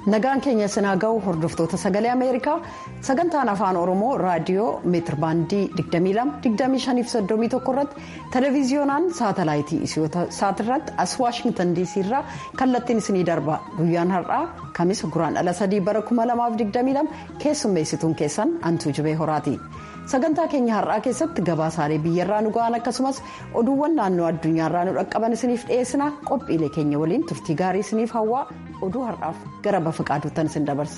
nagaan keenya sinaa ga'u hordoftoota sagalee ameerikaa sagantaan afaan oromoo raadiyoo meetir baandii 22-25-31 irratti televiziyoonaan saatalaayitii saatirratti as waashingtan diisii irraa kallattiin isinii darba guyyaan har'aa kamisa guraandhala 3 bara 2022 keessummeessituun keessan antuu jibee horaati. sagantaa keenya har'aa keessatti gabaasaalee biyyarraa nu ga'an akkasumas oduuwwan naannoo addunyaarraa nu dhaqqaban isiniif dhiyeessina qophiilee keenya waliin turtii gaarii isiniif hawwaa oduu har'aaf gara bafa qaaduuttan isin dabarsa.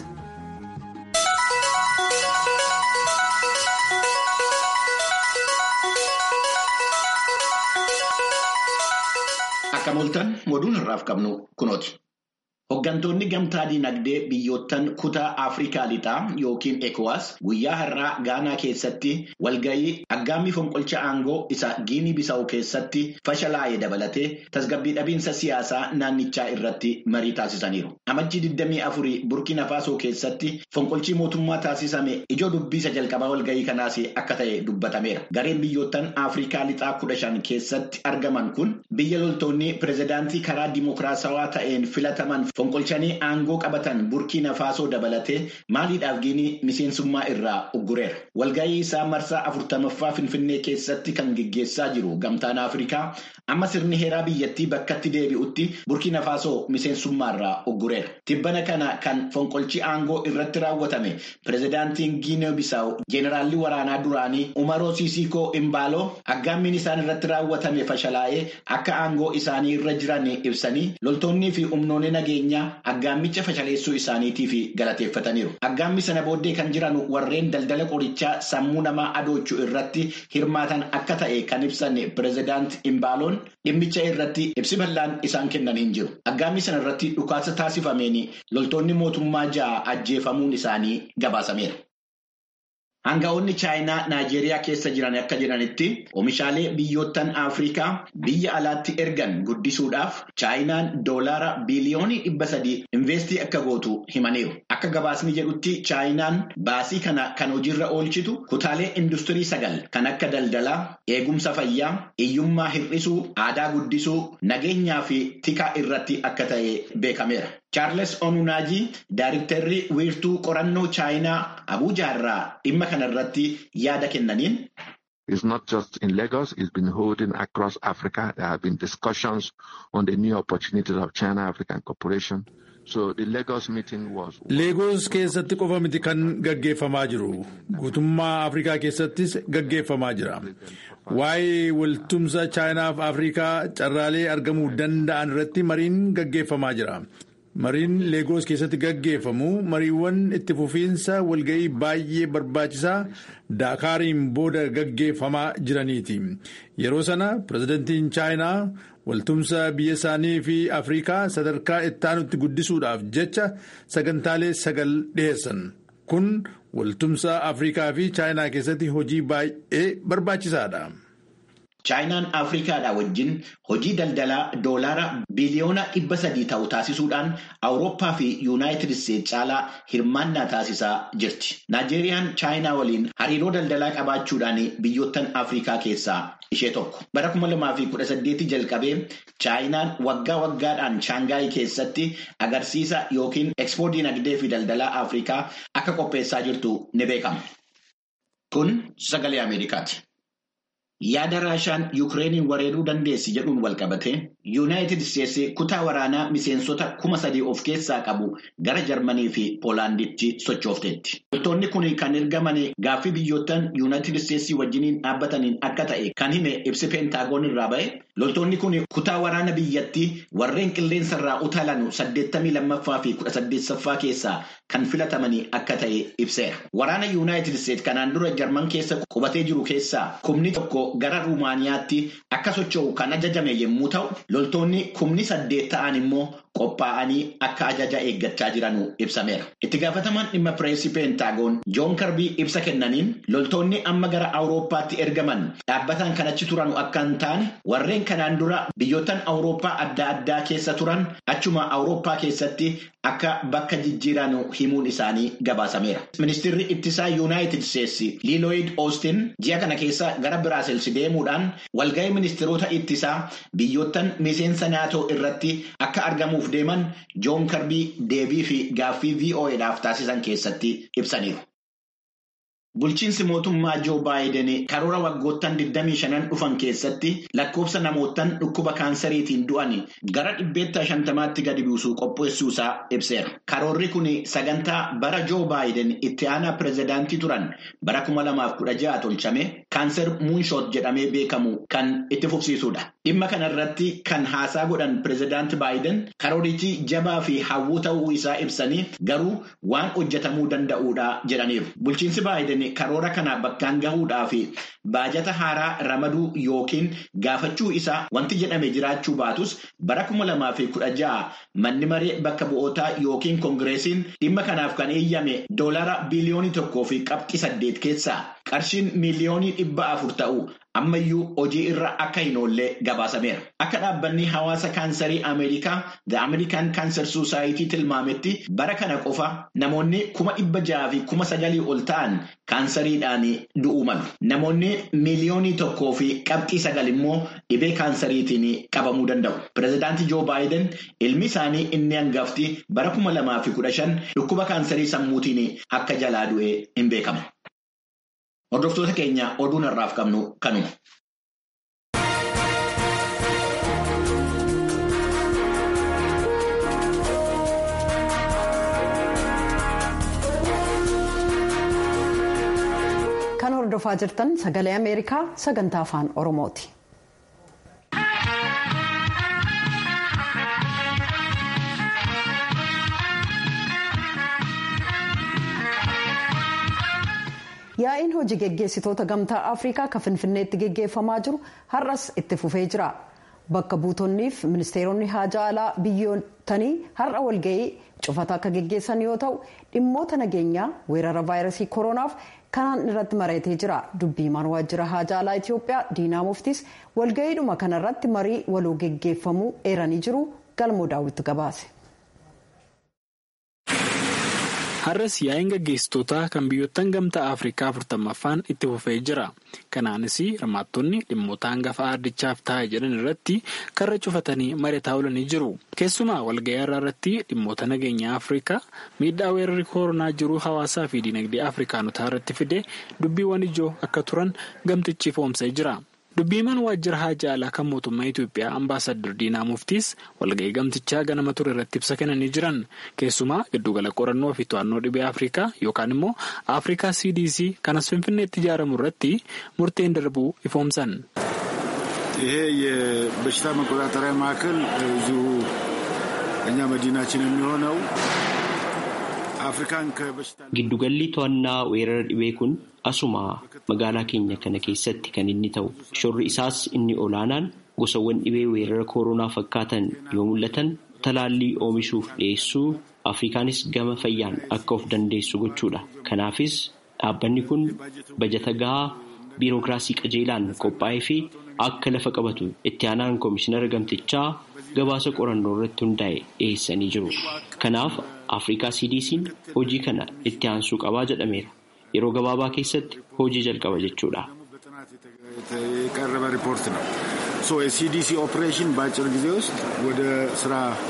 akka mooltan oduun har'aaf qabnu kunooti. Hooggantoonni gamtaa dinagdee biyyoottan kutaa Afrikaa lixaa yookiin ECOWAS guyyaa har'aa Gaanaa keessatti walgahii aggaammii fonqolcha aangoo isa Giinii Bisaa'u keessatti fashalaa'ee dabalatee tasgabbii dhabiinsa siyaasaa naannichaa irratti marii taasisaniiru. Amajjii 24 Burkina Faasoo keessatti fonqolchii mootummaa taasisame ijoo dubbiisa jalqabaa walgahii kanaas akka ta'e dubbatameera. Gareen biyyoottan Afrikaa lixaa kudha shan keessatti argaman kun biyya loltoonni pirezidaantii karaa dimokiraasawaa ta'een filataman. Fonqolchanii aangoo qabatan Burkiina Faasoo dabalatee maaliidhaaf Giinii miseensummaa irraa uggureera. Walgahii isaa marsaa afurtamaffaa Finfinnee keessatti kan geggeessaa jiru gamtaan Afrikaa amma sirni heeraa biyyattii bakkatti deebi'utti Burkiina Faasoo miseensummaa irraa uggureera. Tibbana kana kan fonqolchi aangoo irratti raawwatame pirezidaantiin Giinee Bisaa'u Jeenaraalli waraanaa duraanii Umaroo Siisiikoo Imbaaloo aggaammiin isaan irratti raawwatame fashalaa'ee akka aangoo isaanii irra jiran ibsanii loltoonnii fi humnoonni nageenya. Aggaammicha fashaleessuu isaaniitiif galateeffataniiru. Aggaammi sana booddee kan jiran warreen daldala qorichaa sammuu namaa adoochuu irratti hirmaatan akka ta'e kan ibsan pirezidaant Imbaaloon dhimmicha irratti ibsi bal'aan isaan kennan hin jiru. Aggaammi sana irratti dhukaasa taasifameen loltoonni mootummaa ja'a ajjeefamuun isaanii gabaasameera. Hanga'oonni Chaayinaa Naayijeeriyaa keessa jiran akka jiranitti oomishaalee biyyoottan Afrikaa biyya alaatti ergan guddisuudhaaf Chaayinaan doolaara biliyoonii dhibba sadii investii akka gootu himaniiru. Akka gabaasni jedhutti Chaayinaan baasii kana kan hojiirra oolchitu kutaalee industirii sagal kan akka daldalaa, eegumsa fayyaa, hiyyummaa hir'isuu, aadaa guddisuu, nageenyaa fi tikaa irratti akka ta'e beekameera. Chaarles Onunaajii Daariktarri wiirtuu qorannoo Chaayinaa Abuujaa irraa dhimma kana irratti yaada kennaniin. It's not just in Lagos, it's been holding across Africa. There have been discussions on the new opportunities of China African cooperation. So the Lagos meeting was. Lagos keessatti qofa miti kan gaggeeffamaa jiru. Guutummaa Afrikaa keessattis gaggeeffamaa jira. Waa'ee waltumsa Chaayinaa fi Afrikaa carraalee argamuu danda'an irratti mariin gaggeeffamaa jira. Mariin Leegoos keessatti gaggeeffamu mariiwwan itti fufiinsa walga'ii baay'ee barbaachisaa Daakaariin booda gaggeeffamaa jiraniiti. Yeroo sana pirezidantiin Chaayinaa waltumsa biyya isaanii fi Afrikaa sadarkaa ittaanutti guddisuudhaaf jecha sagantaalee sagal dhiheessan. Kun waltumsa Afrikaa fi Chaayinaa keessatti hojii baay'ee barbaachisaadha. Chaayinaan Afrikaadhaa wajjin hojii daldalaa doolaara biliyoona dhibba sadii ta'u taasisuudhaan Awurooppaa fi Yuunaayitid Isteetsi caalaa hirmaannaa taasisaa jirti. Naayijeeriyaan Chaayinaa waliin hariiroo daldalaa qabaachuudhaan biyyoottan Afrikaa keessaa ishee tokko. Bara kuma lamaa fi kudha saddeetii jalqabee Chaayinaan waggaa waggaadhaan Shaangaayii keessatti agarsiisa yookiin ekspoo dinagdee fi daldalaa Afrikaa akka qopheessaa jirtu ni beekama. Kun sagalee Ameerikaati. Yaada Raashaan Yukireeniin wareeruu dandeessi jedhuun walqabate Yuunaayitid Isteetsi kutaa waraanaa miseensota kuma sadii of keessaa qabu gara Jarmanii fi Poolaanditti sochoofteetti. Loltoonni kun kan ergaman gaaffii biyyoottan Yuunaayitid Isteetsi wajjiniin dhaabbataniin akka ta'e kan hime ibsi peentaagoon irraa ba'e. Loltoonni kun kutaa waraana biyyattii warreen qilleensarraa utaalan saddeettamii lammaffaa fi kudha saddeettaffaa keessaa kan filatamanii akka ta'e ibseera. Waraana Yuunaayitid Isteetsi kanaan dura Jarman keessa qubatee jiru keessaa kumni tokko gara Ruumaaniyaatti akka socho'u kan ajajame yommuu ta'u, loltoonni kumni saddeet ta'an immoo qophaa'anii akka ajaja eeggachaa jiran ibsameera. Itti gaafatamaan dhimma pireesii peentaagoon Joon Karbii ibsa kennaniin loltoonni amma gara Awurooppaatti ergaman dhaabbataan kan achi turan akka hin taane warreen kanaan dura biyyoottan Awurooppaa adda addaa keessa turan achuma Awurooppaa keessatti akka bakka jijjiiran himuun isaanii gabaasameera. Ministeerri ittisaa Yuunaayitid Isteetsi Liilooyid Oostin ji'a kana keessa gara Biraasels deemuudhaan walgahii ministeerota ittisaa biyyoottan miseensa naatoo irratti akka argamuuf kennamuuf deeman joon karbii deebii fi gaaffii vo'edhaaf taasisan keessatti ibsaniiru. Bulchiinsi mootummaa Joo Baayiden karoora waggoottan 25 dhufan keessatti lakkoofsa namootaan dhukkuba kaansariitiin du'an gara dhibbeetta shantamaatti gadi buusuu qopheessuusaa ibseera. Karoorri kun sagantaa bara Joo Baayiden itti aanaa pireezidaantii turan bara 2016 tolchame kaanser munshoot jedhamee beekamu kan itti fufsiisudha. Dhimma kanarratti kan haasaa godhan pireezidaanti Baayiden karoorichi jabaa fi hawwuu ta'uu isaa ibsanii garuu waan hojjetamuu danda'uudha jedhaniiru. Bulchiinsi Baayiden karoora kana bakkaan gahuudhaa fi baajata haaraa ramaduu yookiin gaafachuu isaa wanti jedhame jiraachuu baatus bara kuma lamaa fi kudha ja'a manni maree bakka bu'ootaa yookiin koongireesiin dhimma kanaaf kan eeyyame doolara biliyoonii tokkoo fi qabxii saddeet keessaa qarshiin miiliyoonii dhibba afur ta'u ammayyuu hojii irra akka hin oollee gabaasameera. Akka dhaabbanni hawaasa kaansarii Ameerikaa The American Cancer Society tilmaametti bara kana qofa namoonni kuma dhibba jaha fi kuma sagalii ol ta'an kaansariidhaan du'uu malu. Namoonni miiliyoonii tokkoo fi qabxii sagal immoo dhibee kaansariitiin qabamuu danda'u. Pireezidaantii Joo Baayiden ilmi isaanii inni hangafti bara kuma lamaa fi kudha shan dhukkuba kaansarii sammuutiin akka jalaa du'e hin beekamu. Hordoftoota keenya oduun har'aaf qabnu kanuma. Kan hordofaa jirtan sagalee Ameerikaa sagantaa afaan Oromooti. Yaa'iin hojii geggeessitoota gamtaa Afrikaa kan Finfinneetti geggeeffamaa jiru har'as itti fufee jira. Bakka buutonniif ministeeronni haajaa alaa biyyootanii har'a walga'ii cufata akka geggeessan yoo ta'u dhimmoota nageenyaa weerara vaayirasii koronaaf kanaan irratti mari'atee jira. Dubbii himaan waajjira haajaa alaa Itoophiyaa Diinaa Muftiis walga'iidhuma kanarratti marii waloo geggeeffamuu eeranii jiru galmoo daawwitti gabaase. Har'as yaa'iin gaggeessitootaa kan biyyoottan gamtaa Afrikaa afurtammaffaan itti fufee jira. Kanaanis hirmaattonni dhimmoota hangafa ardichaaf taa'e jedhan irratti karra cufatanii mari'ataa oolanii jiru. Keessumaa walga'ii har'aa irratti dhimmoota nageenyaa Afrikaa miidhaa weerarri koronaa jiru hawaasaa fi dinagdee Afrikaanotaa irratti fide dubbiiwwan ijoo akka turan gamtichi ifoomsee jira. Dubbiimaan waajjira haajaa alaa kan mootummaa Itoophiyaa ambaasadar Diinaa Muftiis walga'ii gamtichaa ganama ture irratti ibsa kennanii jiran keessumaa giddugala qorannoo fi to'annoo dhibee Afrikaa yookaan immoo Afrikaa CDC kanas Finfinneetti ijaaramu irratti murteen darbuu ifoomsan. ይሄ የበሽታ መቆጣጠሪያ ማዕከል እዚሁ እኛ መዲናችን የሚሆነው አፍሪካን ከበሽታ Giddugalli to'annaa weerara dhibee kun asuma magaalaa keenya kana keessatti kan inni ta'u shorri isaas inni olaanaan gosawwan dhibee weerara koronaa fakkaatan yoo mul'atan talaallii oomishuuf dhiyeessuu afrikaanis gama fayyaan akka of dandeessu gochuudha kanaafis dhaabbanni kun bajata gahaa biirokiraasii qajeelaan qophaa'ee fi akka lafa qabatu itti aanaan koomishinara gamtichaa gabaasa qorannoo irratti hundaa'e dhiyeessanii jiru kanaaf afrikaa cdc'n hojii kana itti aansuu qabaa jedhameera yeroo gabaabaa keessatti hojii jalqaba jechuudha. የቀረበ ሪፖርት ነው። ሶ የሲዲሲ ኦፕሬሽን በአጭር ጊዜ ውስጥ ወደ ስራ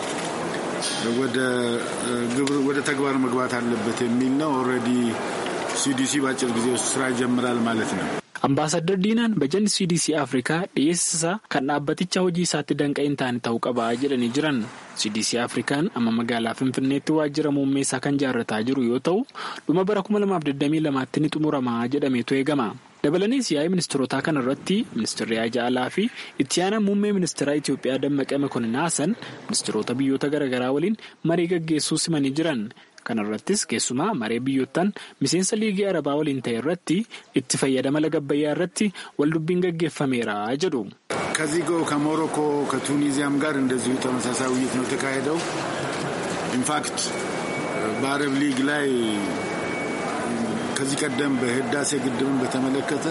ወደ ተግባር መግባት አለበት የሚል ነው። ኦልሬዲ ሲዲሲ በአጭር ጊዜ ውስጥ ስራ ይጀምራል ማለት ነው። Ambaasadar Diinaan bajanni CDC Afrikaa dhiyeessisaa kan dhaabbaticha hojii isaatti danqaa hin taane ta'uu qaba jedhanii jiran. CDC Afrikaan amma magaalaa Finfinneetti waajjira muummee isaa kan ijaarrataa jiru yoo ta'u dhuma bara 2022tti ni xumurama jedhameetu eegama. Dabalaniis yaa'ii ministeerotaa kana irratti ministeerri haajaa alaa fi itti aanaa muummee ministeeraa Itoophiyaa Dammaqee Mokonnin Haasan ministeerota biyyoota garaagaraa waliin marii gaggeessuu simanii jiran. Kana irrattis keessumaa maree biyyoottan miseensa liigii arabaa waliin ta'e irratti itti fayyadama laga Abbayyaa irratti waldubbiin gaggeeffameera jedhu. ከዚህ ከሞሮኮ ከቱኒዚያም ጋር እንደዚሁ ተመሳሳይ ውይይት ነው የተካሄደው። ኢንፋክት በአረብ ሊግ ላይ ከዚህ ቀደም በህዳሴ ግድብን በተመለከተ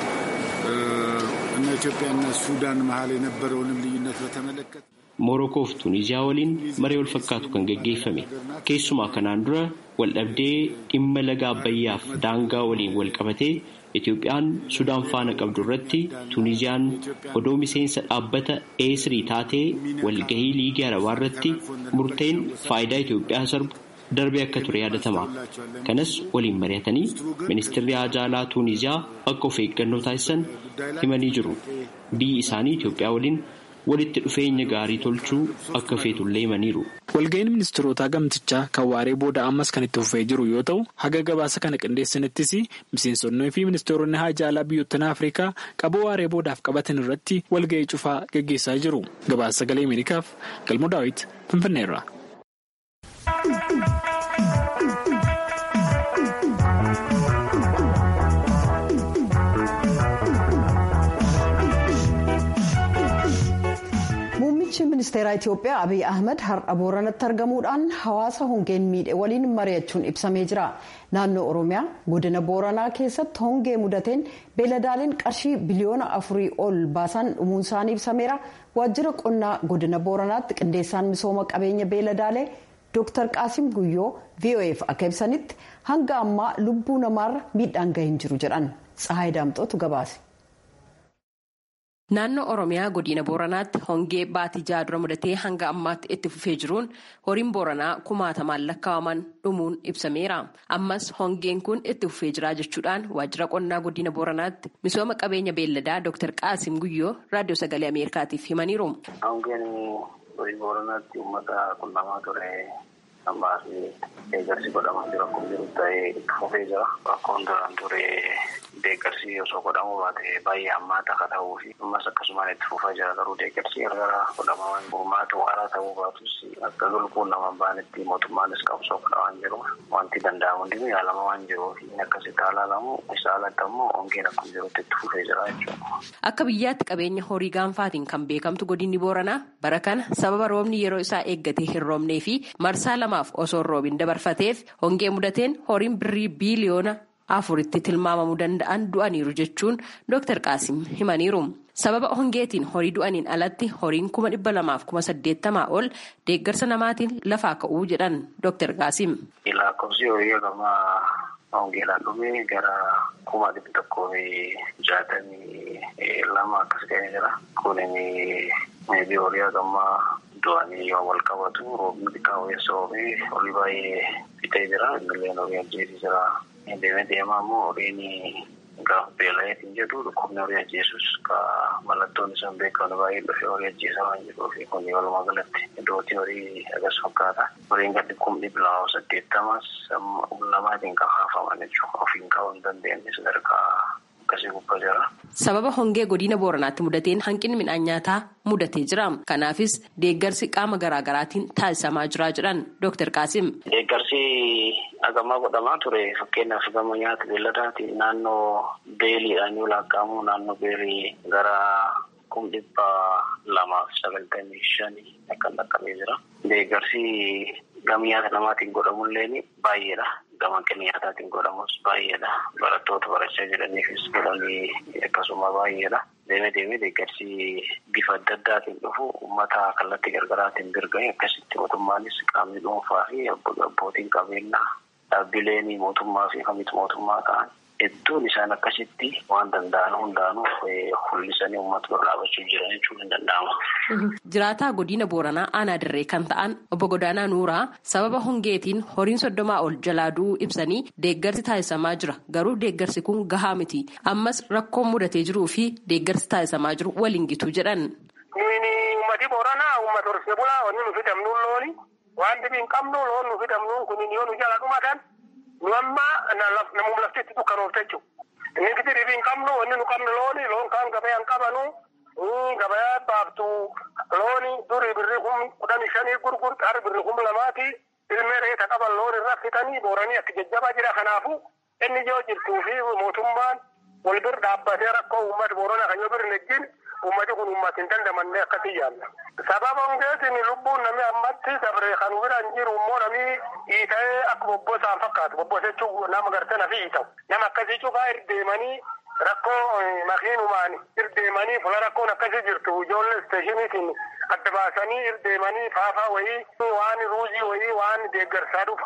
እና ኢትዮጵያና ሱዳን መሀል የነበረውንም ልዩነት በተመለከተ Moorokoo fi Tuuniziyaa waliin maree wal fakkaatu kan gaggeeffame keessumaa kanaan dura waldhabdee dhimma laga Abbayyaaf daangaa waliin wal qabatee Itoophiyaan Sudaan faana qabdu irratti Tuuniziyaan odoo miseensa dhaabbata eesirii taatee walgahii liigii arabaa irratti murteen faayidaa Itoophiyaa sarbu darbee akka ture yaadatama. Kanas waliin mari'atanii ministeerri haajaalaa Tuuniziyaa akka of eeggannoo taasisan himanii jiru. Biyyi isaanii Itoophiyaa waliin walitti dhufeenya gaarii tolchuu akka feetullee himaniiru. Walga'iin ministeerotaa gamtichaa kan waaree booda ammas kan itti fufee jiru yoo ta'u haga gabaasa kana qindeessanittis miseensonnii fi ministeeronni haajaalaa biyyoottan Afrikaa qaboo waaree boodaaf qabatan irratti walga'ii cufaa gaggeessaa jiru. Gabaasa sagalee Ameerikaaf Galmoo Daawit Finfinneerra. Muummichi ministeeraa Itoophiyaa Abiy Ahmed har'a Booranatti argamuudhaan hawaasa hongeen miidhe waliin mari'achuun ibsamee jira. Naannoo Oromiyaa godina Booranaa keessatti hongee mudateen beeladaaleen qarshii biliyoona afurii ol baasan dhumuun isaanii ibsameera. Waajjira qonnaa godina Booranaatti qindeessaan misooma qabeenya beeladaalee Dr. Qaasim Guyyoo VOF akka ibsanitti hanga ammaa lubbuu namaarra miidhaan gahee hin jiru jedhan. Tsahaay Daamxootu gabaase. Naannoo Oromiyaa godina Booranaatti hongee baatii jaha dura mudatee hanga ammaatti itti fufee jiruun horiin Booranaa kumaatamaan lakkaa'aman dhumuun ibsameera. Ammas hongeen kun itti fufee jira jechuudhaan waajjira qonnaa godina Booranaatti misooma qabeenya beelladaa Dr. Qaasim Guyyoo raadiyoo sagalee Ameerikaatiif himaniiru. Hongeen horii Booranaatti uummata qunnamaa ture. ammaas deeggarsi godhamaa jiru akkuma jiru ta'ee itti fufee jira. Rakkoon duraan ture deeggarsi osoo godhamuu baate baay'ee hammaata akka ta'uu fi ammas akkasumaan itti fufaa jira garuu deeggarsi gargara godhamaa gurmaatu waaraa ta'uu baatus akka lubbuun nama baanetti mootummaanis qabsoo godhamaa jiru. Wanti danda'amu hundinuu yaalama waan jiruuf akkasitti haalaalamu isa alatti ammoo hongeen akkuma jirutti itti fufee jira jechuudha. Akka biyyaatti qabeenya horii gaanfaatiin kan beekamtu godinni Booranaa bara kana sababa roobni yeroo isaa eeggatee hin roobnee fi marsaa lamaaf osoo roobin dabarfateef hongee mudateen horiin birrii biiliyoona afuritti tilmaamamuu danda'an du'aniiru jechuun Dr. Qaasim himaniiru. Sababa hongeetiin horii du'aniin alatti horiin kuma dhibba lamaaf kuma saddeettamaa ol deeggarsa namaatiin lafaa ka'uu jedhan Dr. Qaasim. Lakkoofsi horii agamaa hongeedhaan dhumee gara kuma dhibba tokkoo fi jaatamii lama akkas ta'ee jira. Kunin meebii horii agamaa du'anii yoo wal qabatu roobni xiqqaa weessa oomee horii baay'ee fixee jira. Innillee horii ajjeesii jira. Deemee deemaa immoo horiin gaafa beela'eetiin jedhu dhukkubni horii ajjeesus ka mallattoon isaan beekamu baay'ee dhufee horii ajjeesaa waan jiruuf kun walumaa galatti iddootii horii agas fakkaata. Horiin gadi kumni bilaa saddeettamas lamaatiin kan haafaman jechuudha. Ofiin kaa'uu hin dandeenye sadarkaa Sababa hongee godina Booranaatti mudateen hanqinni midhaan nyaataa mudatee jira. Kanaafis deeggarsi qaama garaa garaatiin taasisamaa jira jedhan Dr. Qaasim. Deeggarsi agamaa godhamaa ture fakkeenyaaf gama nyaata beelladaatiin naannoo beeliidhaan yoo lakkaa'amu naannoo beelii gara kum dhibba lamaaf sagaltamii shanii akka dhaqqabee jira. Deeggarsi gama nyaata namaatiin godhamullee baay'eedha. Gama hanqinni nyaataatiin godhamus baay'eedha. Barattoota barachaa jiraniifis godhamii akkasuma baay'eedha. Deemee deemee deeggarsi bifa adda addaatiin dhufu uummata kallattii gargaraatiin birga'e akkasitti mootummaanis qaamni dhuunfaa fi abbootiin qabeenyaa dhaabbileen mootummaa fi kamitti mootummaa ta'an hedduun isaan akkasitti waan danda'an hundaanuu hul'isanii uummata bira dhaabachuu jiran jechuun hin danda'ama. Jiraataa godina Booranaa aanaa dirree kan ta'an obbo Godaanaa Nuuraa sababa hongeetiin horiin soddomaa ol jalaa du'uu ibsanii deeggarsi taasisamaa jira garuu deeggarsi kun gahaa miti ammas rakkoon mudatee jiruu fi deeggarsi taasisamaa jiru waliin gitu jedhan. Uummati Booranaa uummata horsiisee bulaa wanni nu fidamnuun looni waan dhibii hin qabnu loon nu fidamnuun kun yoo nu jala dhumatan nu amma namuma laftitti dukkanoof jechuudha. Inni gidi dhibii hin qabnu wanni nu qabnu looni loon kaan gabayaa hin qabanu gabayaa baaftu looni durii birrii kum kudhanii shanii gurgur qaar birrii kum lamaati ilmee reeta qaban loon irra fitanii booranii akka jajjabaa jira kanaafu inni yoo jirtuu fi mootummaan wal bir dhaabbatee rakkoo uummata booranaa kan yoo bir nejjin ummati kun ummati hin dandamanne akkasii yaalla. Sababa hongeetiin lubbuun namni ammatti dabree kan biraan jiru immoo namni hiita'ee akka bobbosaan fakkaatu bobbose jechuun nama gartee nafi hiita'u. Nama akkasii cufaa irdeemanii rakkoo makiinumaan irdeemanii fuula rakkoon akkasii jirtu ijoollee isteeshiniitiin adda baasanii irdeemanii faafaa wayii waan ruuzii wayii waan deeggarsaa dhufan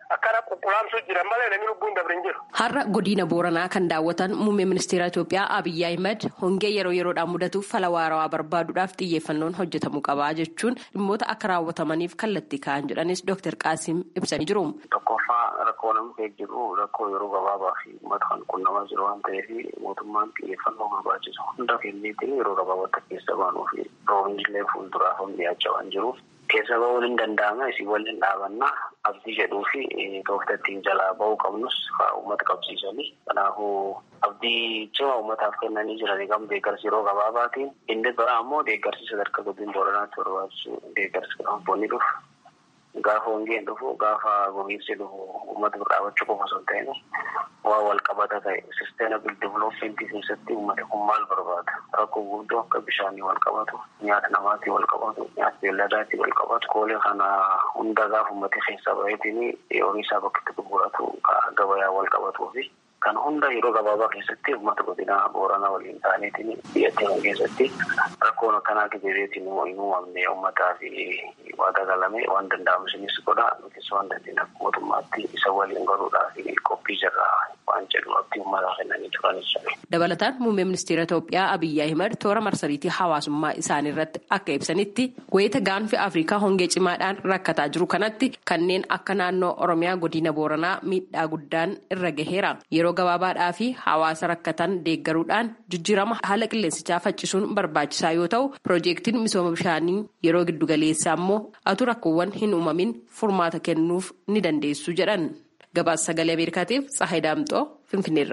akkana qulqulaamsuu jiran malee namni lubbuun dabre hin jiru. Har'a godina Booranaa kan daawwatan muummee ministeera Itoophiyaa Abiyyi Ahimad hongee yeroo yeroodhaan mudatuuf fala waarawaa barbaaduudhaaf xiyyeeffannoon hojjetamuu qabaa jechuun dhimmoota akka raawwatamaniif kallattii ka'an jedhanis Dr. Qaasim ibsanii jiru. Tokkoffaa rakkoo nama keessa jiru rakkoo yeroo gabaabaa fi uummata kan qunnamaa jiru waan ta'eef mootummaan xiyyeeffannoo barbaachisu hunda kenneetiin yeroo gabaabaatti keessa baanuu fi roobni illee fuulduraaf dhiyaachaa waan jiruuf keessa ba'uun hin danda'ama isii waliin dhaabannaa abdii jedhuu fi toofta ittiin jalaa ba'uu qabnus uummata qabsiisanii kanaafuu abdii cima uummataaf kennanii jiranii gam deeggarsi yeroo gabaabaatiin inni biraa ammoo deeggarsi sadarkaa godina booranaatti barbaachisu deeggarsi kanampoonni dhufu gaafa hongeen dhufu gaafa gogiinsi dhufu uummata bira dhaabachuu qofa osoo hin ta'in waa wal qabata ta'e sisteenabil divilooppmentii keessatti uummati kun maal barbaada rakkoo guddoo akka bishaanii wal qabatu nyaata namaatii wal qabatu nyaata beelladaatii wal qabatu koolee kana hunda gaafa uummati keessa baheetiin horii isaa bakka itti gurguratu gabayaa wal qabatuu fi kan hunda yeroo gabaabaa keessatti uummata godina booranaa waliin ta'aniitiin biyyattii keessatti rakkoon akkanaa gibireetiin hin uumamne uummataa fi waa dagalame waan danda'amu isinis godha nutis waan dandeenye akka mootummaatti isa waliin godhuudhaa fi qophii jirra waan jedhu abdii uummataa kennanii turanis. Dabalataan muummee ministeera Itoophiyaa Abiyyi Ahimad toora marsariitii hawaasummaa isaanii irratti akka ibsanitti wayita gaanfi Afrikaa hongee cimaadhaan rakkataa jiru kanatti kanneen akka naannoo Oromiyaa godina Booranaa miidhaa guddaan irra gaheera. Yeroo gabaabaadhaa fi hawaasa rakkatan deeggaruudhaan jijjiirama haala qilleensichaa faccisuun barbaachisaa yoo ta'u piroojeektiin misooma bishaanii yeroo giddugaleessaa immoo atu rakkoowwan hin uumamin furmaata kennuuf ni dandeessu jedhan. Gabaasa sagalee Ameerikaatiif Tsahayi Daamxoo Finfinneerra.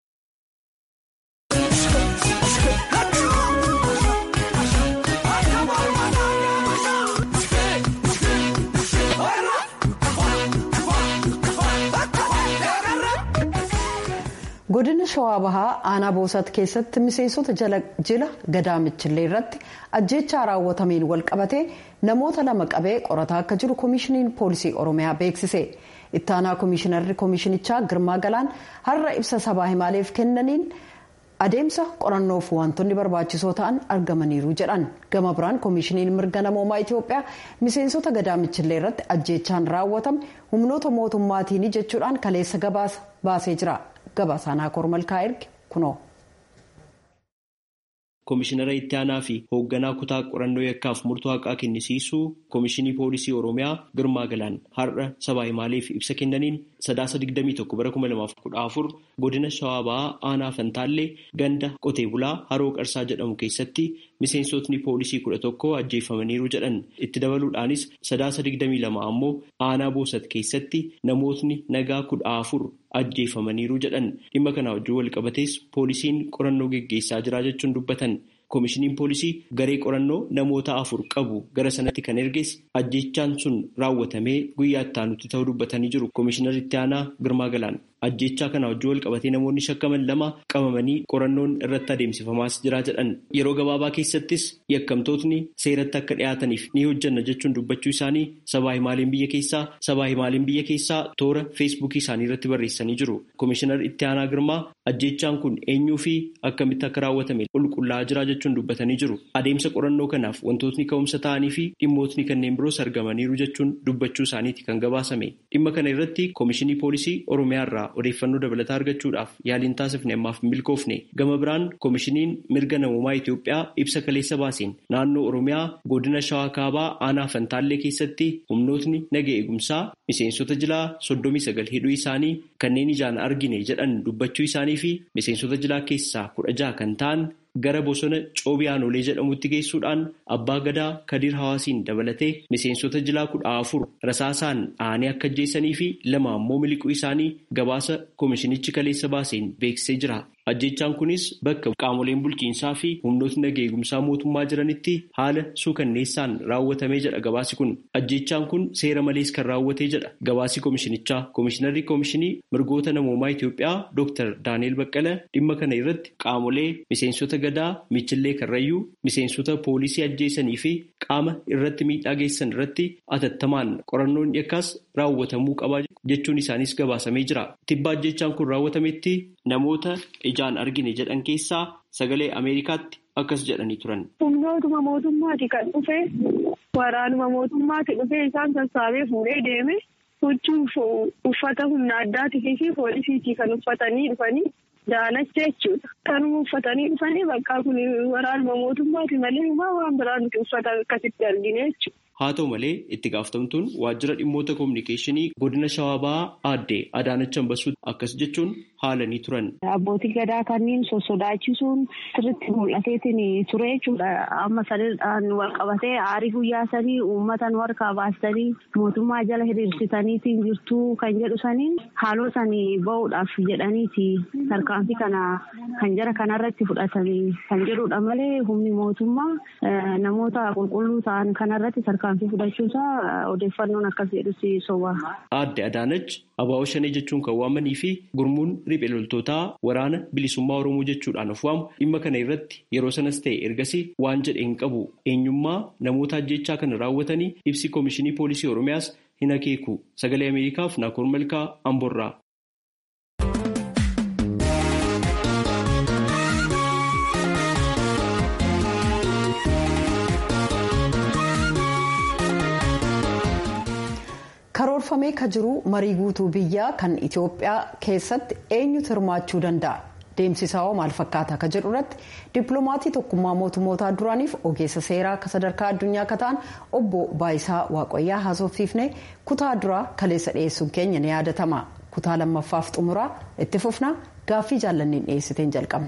godina shawaa bahaa aanaa boosat keessatti miseensota jila gadaamichillee irratti ajjechaa raawwatameen walqabatee namoota lama qabee qorataa akka jiru koomishiniin poolisii oromiyaa beeksise ittaanaa koomishinarri koomishinichaa girmaa galaan har'a ibsa sabaa himaaleef kennaniin adeemsa qorannoof wantoonni barbaachisoo ta'an argamaniiru jedhan gama biraan koomishiniin mirga namoomaa itiyoophiyaa miseensota gadaamichillee irratti ajjechaan raawwatame humnoota mootummaatiin jechuudhaan kaleessa gabaasa baasee jira. Gabaasaanaa kormalkaa erge kunoo. Koomishinara itti aanaa fi hoogganaa kutaa qorannoo yakkaaf murtoo haqaa kennisiisuu Koomishinii Poolisii Oromiyaa Girmaa Galaan har'a sabaa himaaleef ibsa kennaniin sadaasa 21 bara 2014 godina Shawaa Bahaa Aanaa Fantaallee ganda qotee bulaa Haroo Qarsaa jedhamu keessatti miseensotni poolisii 11 ajjeefamaniiru jedhan itti dabaluudhaanis sadaasa 22 ammoo Aanaa Boosat keessatti namootni nagaa 14 ajjeefamaniiru jedhan dhimma kana wajjin wal qabatees poolisiin qorannoo geggeessaa jira jechuun dubbatan. Koomishiniin poolisii garee qorannoo namoota afur qabu gara sanatti kan erges ajjechaan sun raawwatamee guyyaa itti aanutti ta'uu dubbatanii jiru. Koomishinar itti aanaa Girmaa Galaan ajjechaa kana wajjin wal qabatee namoonni shakkaman lama qabamanii qorannoon irratti adeemsifamaas jira jedhan. Yeroo gabaabaa keessattis yakkamtootni seeratti akka dhiyaataniif ni hojjanna jechuun dubbachuu isaanii sabaa himaaleen biyya keessaa sabaa himaaleen biyya keessaa toora feesbuukii isaanii irratti barreessanii jiru. Koomishinar itti aanaa Girmaa ajjechaan kun eenyuu fi akkamitti akka raawwatame qulqullaa'aa jira jechuun dubbatanii jiru. Adeemsa qorannoo kanaaf wantootni ka'umsa ta'anii fi dhimmootni kanneen biroos argamaniiru jechuun dubbachuu isaaniiti kan gabaasame. Dhimma kana irratti koomishinii poolisii Oromiyaa irraa odeeffannoo dabalataa argachuudhaaf yaaliin taasifne ammaaf hin milkoofne. Gama biraan koomishiniin mirga namummaa Itoophiyaa ibsa kaleessa baaseen naannoo Oromiyaa godina Shawaa Kaabaa aanaa Fantaallee keessatti humnootni naga eegumsaa miseensota jilaa soddomii sagal hidhuu isaanii kanneen ijaan argine jedhan dubbachuu isaanii fi miseensota jilaa keessaa kudha jaha kan ta'an gara bosona coobiyaanolee jedhamutti geessuudhaan abbaa gadaa kadiir hawaasiin dabalatee miseensota jilaa kudha afur rasaasaan dhahanii akka ajjeessanii fi lama ammoo miliquu isaanii gabaasa koomishinichi kaleessa baaseen beeksisee jira. Ajjechaan kunis bakka qaamoleen bulchiinsaa fi humnootni naga eegumsaa mootummaa jiranitti haala suukanneessaan raawwatamee jedha gabaasi kun. Ajjechaan kun seera malees kan raawwatee jedha gabaasi koomishinichaa. Koomishinarri koomishinii mirgoota namoomaa Itoophiyaa Dr. Daani'el Baqqala dhimma kana irratti qaamolee miseensota gadaa michillee karrayyuu miseensota poolisii ajjeesanii fi qaama irratti miidhaa geessan irratti atattamaan qorannoon yakkaas raawwatamuu qaba jechuun isaanis gabaasamee jira. Tibba ajjechaan kun raawwatametti namoota ijaan argine jedhan keessaa sagalee Ameerikaatti akkas jedhanii turan. Humnootuma mootummaati kan dhufe waraanuma mootummaati dhufee isaan sassaabee fuudhee deeme huccuu uffata humna addaatii fi poolisiitii kan uffatanii dhufanii daalacha jechuudha. Kanuma uffatanii dhufanii bakka kun waraanuma mootummaati malee waan biraa nuti uffata akkasitti argine jechuudha. Haa ta'u malee itti gaafatamtuun waajjira dhimmoota kominikeeshinii godina shawaa bahaa aadde Adaanach Ambasuu akkas jechuun haalanii turan. Abbootii gadaa kanneen sossodaachisuun sirriitti mul'ateetiin ture jechuudha. Amma sadiidhaan wal qabatee aarii guyyaa sanii uummata nu harkaa baastanii mootummaa jala hiriirsitaniitiin jirtuu kan jedhu saniin haaloo sanii bahuudhaaf jedhaniiti tarkaanfii kana kan jara kanarratti fudhatanii kan jedhudha malee humni mootummaa namoota qulqulluu ta'an kanarratti tarkaanfii fudhachuusaa odeeffannoon akkas jedhusi soba. Aadde Adaanach abaaboo shanee jechuun kan waamanii fi gurmuun riphee loltootaa waraana bilisummaa Oromoo jechuudhaan of waamu dhimma kana irratti yeroo sanas ta'e ergasii waan jedhe hin qabu eenyummaa namoota ajjechaa kana raawwatanii ibsi koomishinii poolisii Oromiyaas hin akeeku sagalee Ameerikaaf Naakoor Malkaa Amborraa. karoorfamee ka jiru marii guutuu biyyaa kan itiyoophiyaa keessatti eenyutu hirmaachuu danda'a deemsisaa maal fakkaata ka jedhu irratti dippiloomatii tokkummaa mootummootaa duraaniif ogeessa seeraa ka sadarkaa addunyaa ka ta'an obbo baayisaa waaqayyaa haasofsiifnee kutaa duraa kaleessa dhiyeessuun keenya ni yaadatama kutaa lammaffaaf xumuraa itti fufnaa gaaffii jaallanniin dhiyeessiteen jalqabna.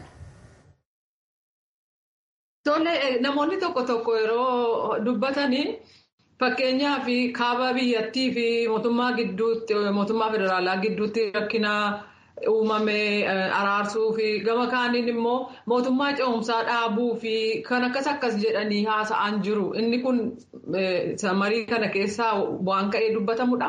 namoonni tokko tokko yeroo dubbatanii. Fakkeenyaaf kaaba biyyattii fi mootummaa gidduutti mootummaa federaalaa gidduutti rakkina uumame araarsuu fi gama kaaniin immoo mootummaa ce'umsaa dhaabuu fi kan akkas akkas jedhanii haasa'an jiru. Inni kun marii kana keessaa waan ka'ee dubbatamudha.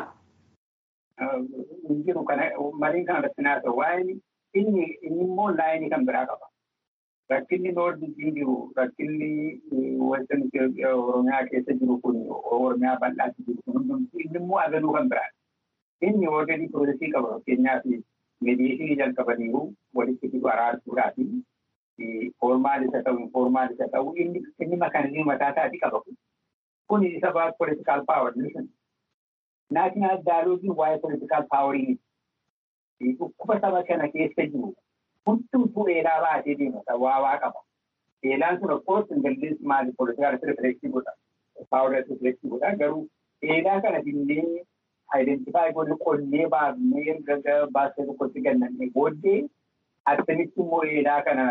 Jiru kana marii kana irratti naasa waa'een inni immoo laayinii kan biraa qaba. Rakkinni noordiitiin jiru rakkinni western Oromiyaa keessa jiru kun Oromiyaa bal'aatti jiru kun hundumtuu inni immoo agaluu kan biraadha. Inni already piroosesii qaba fakkeenyaaf mediyeeshinii jalqabaniiru walitti fidu araarsuudhaafi foormaalis haa ta'u infoormaalis haa ta'u inni makaanizimii mataa isaatii qaba kun. Kun isa ba'a politikaal paawer listen. Naashinaal daayiloogiin waa'ee politikaal paawerii dhukkuba saba kana keessa jiru hundumtuu eelaa baatee deemata waa waa qaba. Eelaan sun of course ingallis maali politikaal rifleksii godha. Paawer rifleksii godha garuu eelaa kana dinnee identify godhe qonnee baafnee erga baasee tokkotti gannannee booddee akkamitti immoo eelaa kana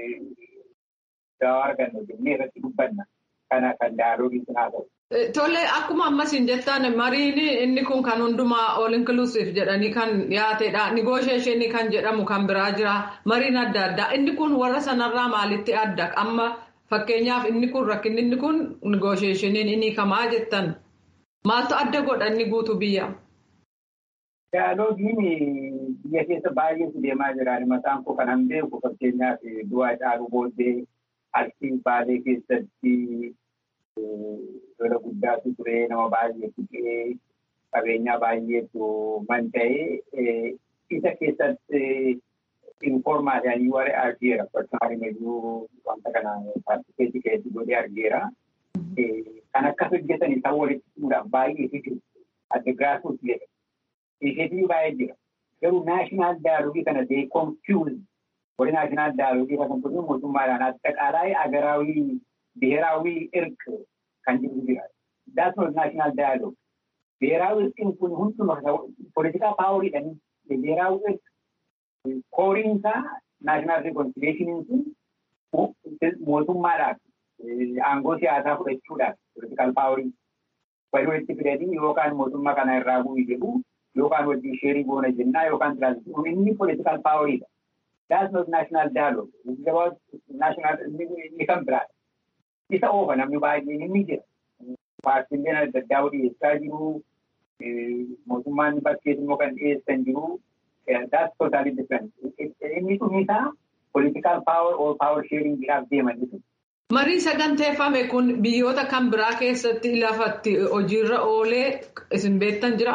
gawaa arganna jennee irratti dubbanna. Kana kan daayiloogiin sun haa ta'u. Tole akkuma ammas hin jettaan mariin inni kun kan hundumaa all inclusive jedhanii kan dhiyaatedha. Negotiation kan jedhamu kan biraa jira. Mariin adda addaa. Inni kun warra sanarraa maalitti adda? Amma fakkeenyaaf inni kun rakkinni inni kun negotiationiin inni kamaa jettan. Maaltu adda godha inni guutuu biyya? Diyaaloogiin biyya keessa baay'eetu deemaa jira. Mataan koo kan beeku fakkeenyaaf du'aa caaluu booddee arsii baalee keessatti lola guddaatu ture nama baay'eetu qe'ee qabeenyaa baay'eetu manca'ee isa keessatti informaadhaan warra argeera personaali meeshuu wanta kana paartikeetii keessatti godhee argeera. Kan akkas hojjetan isaan walitti fuudhaan baay'ee jiru. Adda giraasuus jedha. Isheetii baay'ee jira. Garuu naashinaal daaloogii kana dee konfiyuuz warri naashinaal daaloogii kana kun mootummaadhaan aጠቃላይ አገራዊ ብሔራዊ እርቅ kan jiru jira. That's not national dialogue. ብሔራዊ እርቅን kun hunduma politikaa paawuriidhaan ብሔራዊ እርቅ kooriinsaa naashinaal rikonciliyeeshiniin sun mootummaadhaaf aangoo siyaasaa fudhachuudhaaf politikaal paaworii walii walitti fidanii yookaan mootummaa kana irraa bu'ii jedhu yookaan wajjin sheerii goona jennaa yookaan tiraansifuun inni politikaal paaworiidha. That's not national dialogue. It's about national inni kan biraadha. isa oofa namni baay'een inni jira. Paartiileen adda addaa dhiyeessaa jiru. Mootummaan bakkeetti immoo kan dhiyeessan jiru. That's totally different. Inni dhumisaa political power or power sharing jedhaaf deeman jechuudha. Marii saganteeffame kun biyyoota kan biraa keessatti lafatti hojiirra oolee isin beektan jira?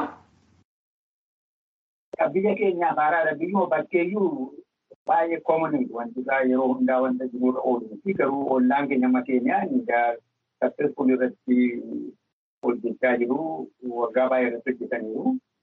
Biyya keenyaaf haaraadha. Biyyuma bakkeeyyuu baay'ee koomonii wanti isaa yeroo hundaa wanta jirurra oolu fi garuu ollaan keenya amma keenyaan successful irratti hojjechaa jiru waggaa baay'ee irratti hojjetaniiru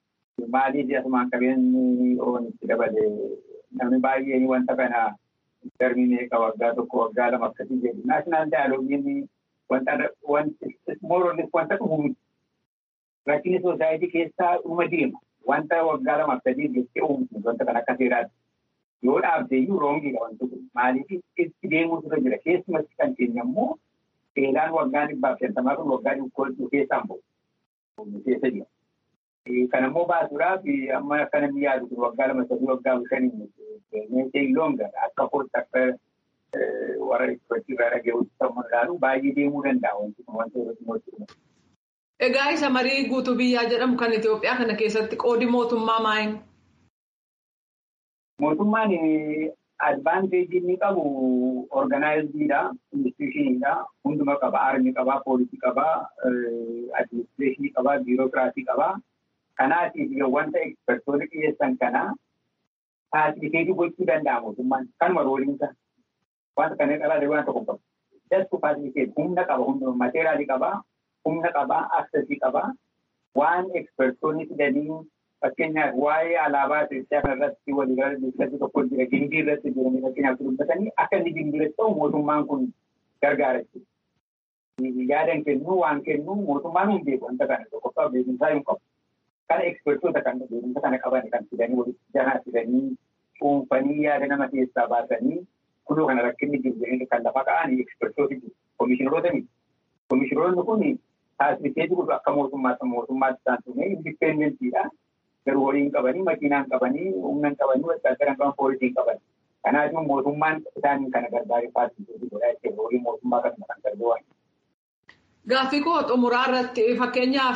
maaliif asumaan qabeenyi oonitti dabale namni baay'een wanta kana darbii meeqa waggaa tokko waggaa lama akkasii jedhu. Naashinaal daayiloogiin wanta mooroonis wanta dhufu miti. Rakkinni soosaayitii keessaa dhuma deema. Wanta waggaa lama akkasii jettee uumtu wanta kan akka seeraatti. Yoo dhaabde iyyuu roongiidha wanti kun. Maaliif itti deemuutu irra jira. Keessumatti kan keenya immoo seeraan waggaa dhibbaaf shantamaa kun waggaa dhibbaaf keessaan bahu. Keessa jira. Kan immoo baasuudhaaf amma akka namni yaadu kun waggaa lama sadii waggaa shanii meeshee loonga akka kootti akka warra itti irraa dhaga'uutti ta'uu ilaalu baay'ee deemuu danda'a wanti kun wanti irratti mootummaa. Egaa isa marii guutuu biyyaa jedhamu kan Itoophiyaa kana keessatti qoodi mootummaa maayin? Mootummaan advaanteejii inni qabu organaayiziidha, institushiniidha, hunduma qaba, aarmii qaba, poolisii qaba, adiministireeshinii qaba, biirokiraasii qaba. Kanaatiif wanta ekspertoonni dhiyeessan kana faasiliiteetii gochuu danda'a mootummaan kanuma rooliinsa. Wanta kana qabaate waan tokko qabu. Dastu faasiliiteet humna qaba, hunduma mateeraalii qaba, humna qaba, aksesii qaba. Waan ekspertoonni fidanii fakkeenyaaf waa'ee alaabaa Itoophiyaa kanarratti waliigalaa dubbisatti tokko jira gindii irratti jiranii fakkeenyaaf dubbatanii akka inni gindii irratti ta'u mootummaan kun gargaara jechuudha. Yaadan kennuu waan kennuu mootummaan hin beeku wanta kana tokkoffaa beekumsaa hin qabu. Kana ekspertoota kan beekumsa kana qaban kan fidanii walitti janaa fidanii cuunfanii yaada nama keessaa baasanii kunoo kana rakkinni jiru jedhanii kan lafa ka'an ekspertooti jiru. Komishineroota miti. Komishineroonni kun faasiliiteetii godhu akka mootummaatti mootummaatti isaan tume indipendentiidha. garuu horii hin qabanii, makiinaa hin qabanii, humna hin qabanii, wasaagara hin qaban, poolisii hin qaban. Kanaafuu mootummaan isaaniin kana gargaaree faasiliiteetii godhaa jechuudha. Horii mootummaa kanuma kan gargaaran. Gaaffii koo xumuraa irratti fakkeenyaaf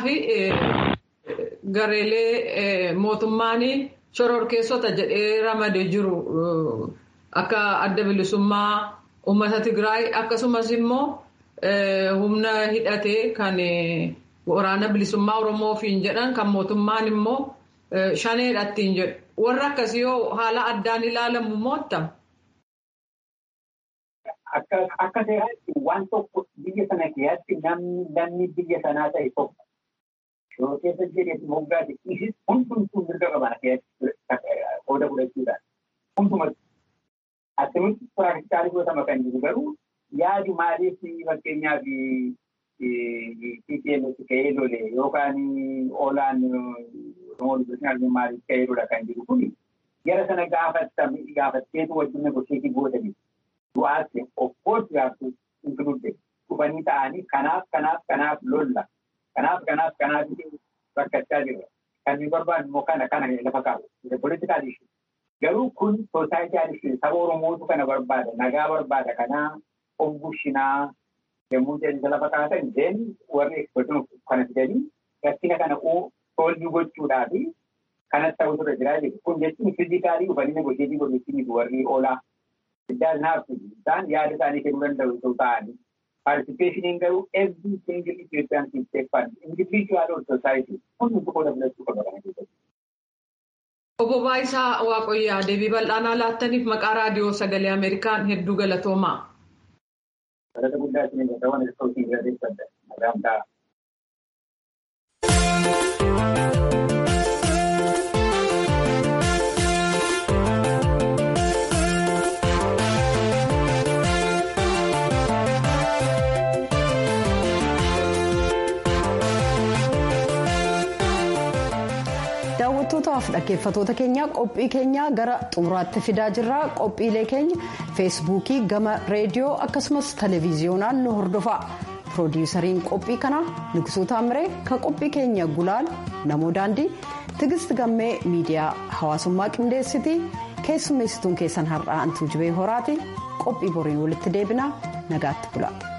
gareelee mootummaan shororkeessota jedhee ramadee jiru akka adda bilisummaa uummata Tigraay akkasumas immoo humna hidhatee kan waraana bilisummaa Oromoofiin jedhan kan mootummaan immoo shaneedhattiin jedhu. Warra akkasii yoo haala addaan ilaalamu mootta? Akka seeraatti waan tokko biyya sana keessatti namni biyya sanaa ta'e tokko yeroo keessa jedheetti moggaati isis hundumtuu mirga qaban keessatti qooda fudhachuudhaan hundumatti akkamitti piraaktikaalii godhatama kan jiru garuu yaadi maaliif fakkeenyaaf TPLF ka'ee lole yookaan oolaan maaliif ka'ee lola kan jiru kun gara sana gaafatteetu wajjin negosheetii gootanii du'aatti of course gaaftu include dhufanii ta'anii kanaaf kanaaf kanaaf lolla kanaaf kanaaf kanaaf rakkachaa jirra kan nu barbaadu immoo kana kana lafa kaa'u political issue garuu kun soosaayitii issue saba oromootu kana barbaada nagaa barbaada kanaa of bushinaa yommuu jedhan lafa kaatan jeen warri ekspertiin kana fidanii rakkina kana soolvii gochuudhaa fi kanas ta'utu irra jiraa jiru. Kun jechuun fiizikaalii dhufanii negosheetii godhutti warri oolaa. Iddaas naaf isaan yaada isaanii kennuu danda'u osoo ta'anii. Participation garuu every single Ethiopian can take part. Individual or society. Kun nuti qooda filachuu qaba kana keessatti. Obbo Baayisaa Waaqoyyaa deebii bal'aanaa laattaniif maqaa raadiyoo sagalee Ameerikaan hedduu galatoomaa. Galata guddaa isin irra waan iskootii irra deeffadha. Nagaan ta'a. daawwattootaaf dhaggeeffatoota keenya qophii keenya gara xumuraatti fidaa jirra qophiilee keenya feesbuukii gama reediyoo akkasumas televiziyoonaan nu hordofaa piroodiwusariin qophii kanaa nugsuu taamiree kan qophii keenya gulaan namoo daandii tigist gammee miidiyaa hawaasummaa qindeessitii keessummeessituun keessan har'aa antuu jibee horaati qophii boriin walitti deebinaa nagaatti bula.